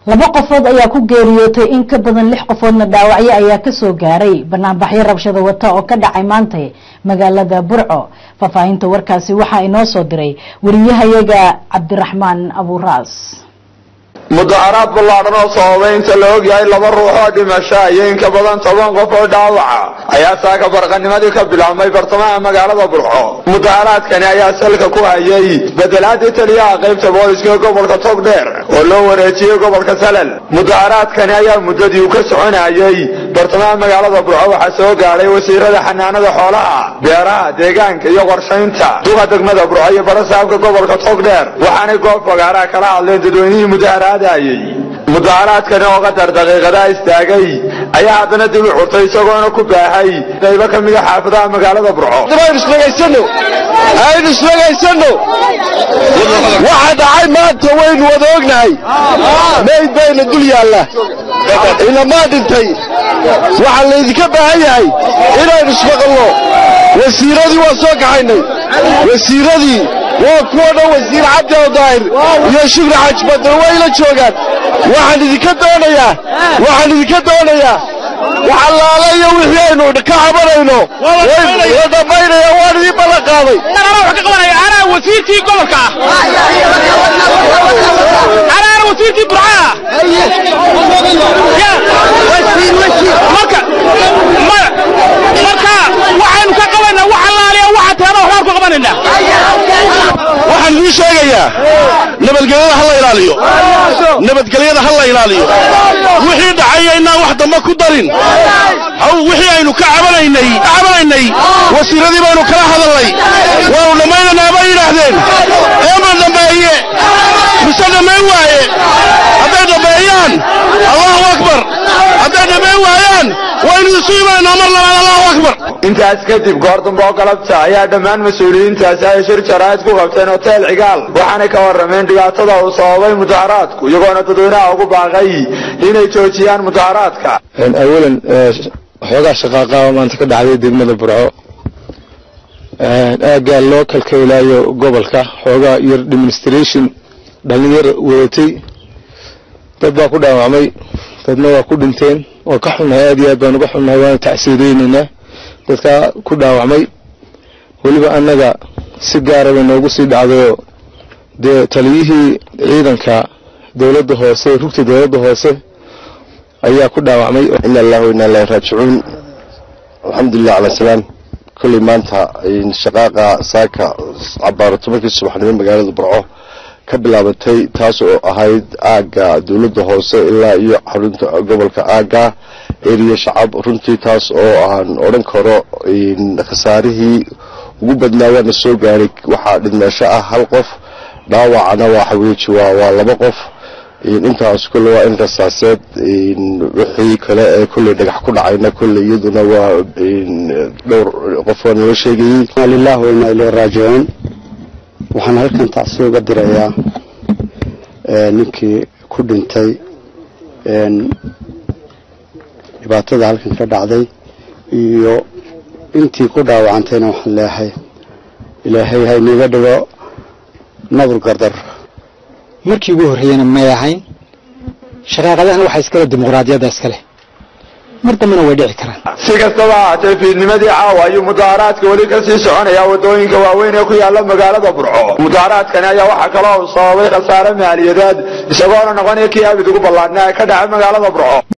laba qofood ayaa ku geeriyootay in ka badan lix qofoodna dhaawacyo ayaa kasoo gaaray banaanbaxyo rabshada wata oo ka dhacay maantay magaalada burco faahfaahinta warkaasi waxaa inoo soo diray wariyahayaga cabdiraxmaan abuuraas mudaharaad ballaadhan oo sababay inta la ogyahay laba ruux oo dhimasho iyo in ka badan toban qof oo dhaawaca ayaa saaka barqanimadii ka bilaabmay bartamaha magaalada burco mudaharaadkani ayaa salka ku hayay bedelaadii taliyaha qaybta booliska gobolka togdheer oo loo wareejiyey gobolka salal mudaharaadkani ayaa muddadii uu ka soconayay bartamaha magaalada burco waxaa soo gaadhay wasiirada xanaanada xoolaha beeraha deegaanka iyo qorshaynta duqa degmada burco iyo barasaabka gobolka togdheer waxaanay goob fagaaraha kala hadleen dadweynihii mudaharaad mudaharaadkani oo qadar daqiiqadaa istaagay ayaa haddana dib u curtay isagoona ku baahay qaybo ka mida xaafadaha magaalada burco aynu isdhegaysano waxa dhacay maanta waynu wada ognahay mayd bayna dul yaalla ilamaa dhintay waxaa laydinka baahan yahay inaynu ismaqalno wasiiradii waan soo kaxaynay wasiiradii waa kuwa dhan wasiir cabdi daahir iyo shukri xaaji badar way la joogaan waxaan idinka doonayaa waxaan idinka doonayaa waxallaala iyo wixii aynu ka cabanayno la dhammaynaya waan idiin ballan qaaday anaa wasiirkii gobolka anaana wasiirkii burcaa marka marka waxaynu ka qabanaa wax allaaliya waxa teena waxbaan ku qabanaynaa waxaan idiin sheegayaa nabadgelyada ha la ilaaliyo nabadgelyada ha la ilaaliyo wixii dhacaya inaan wax dambe ku darin haw wixii aynu ka cabanaynay cabanaynay wasiiradii baynu kala hadalnay waanu dhammaynaynaa bay yidhaahdeen eema dhammeeye mise dhammayn waaye hadday dhammeeyaan allahu akbar hadday dhammayn waayaan waynu isu imaynaa mar labaad allahu akbar intaas kadib goor dambe oo galabta ayaa dhammaan mas-uuliyiintaasi ay shir jaraa'id ku qabteen hotel cigaal waxaanay ka warrameen dhibaatada uu sababay mudaharaadku iyagoona dadweynaha ugu baaqay inay joojiyaan mudaharaadka awalan waxoogaa shaqaaqaaba maanta ka dhacday degmada burco aaggaa loo kalkaylaayo gobolka xoogaa yar administration dhalinyar wadatay dad baa ku dhaawacmay dadna waa ku dhinteen waa ka xunnahay aad iyo aad baan uga xunnahay waana tacsiireynaynaa dadkaa ku dhaawacmay weliba annaga si gaara bay noogu sii dhacdayoo dee taliyihii ciidanka dowladda hoose rugta dowladda hoose ayaa ku dhaawacmay ina allahu ina ilahi raajicuun alxamdulilah cala salaam kolley maanta shaqaaqa saaka cabaaro tobankii subaxnimo magaalada burco ka bilaabatay taas oo ahayd aagga dowladda hoose ilaa iyo xarunta gobolka aagga eriya shacab runtii taas oo aan odhan karo khasaarihii ugu badnaa waana soo gaaray waxaa dhidmeesho ah hal qof dhaawacana waxa weeji waa waa laba qof intaas kolle waa in rasaaseed wixii kale ee kolley dhagax ku dhacayna kolley iyaduna waa dhowr qof waa nala sheegayey lilah wainaa ilay raajicuun waxaan halkan tacsi uga dirayaa ninkii ku dhintay dhibaatada halkan ka dhacday iyo intii ku dhaawacantayna waxaan leeyahay ilaahay haynaga dhigo nadur gardar markii ugu horreeyena may ahayn shaqaaqadahana waxaa iskale dimuqraadiyadda iskale mar dambena way dhici karaan si kastaba ahaatee fiidnimadii caawa ayuu mudaharaadka weli ka sii soconayaa waddooyinka waaweyn ee ku yaala magaalada burco mudaharaadkani ayaa waxaa kaloo uu sababay khasaare maaliyadeed isagoona noqonaya kii abid ugu ballaadnaa ee ka dhaca magaalada burco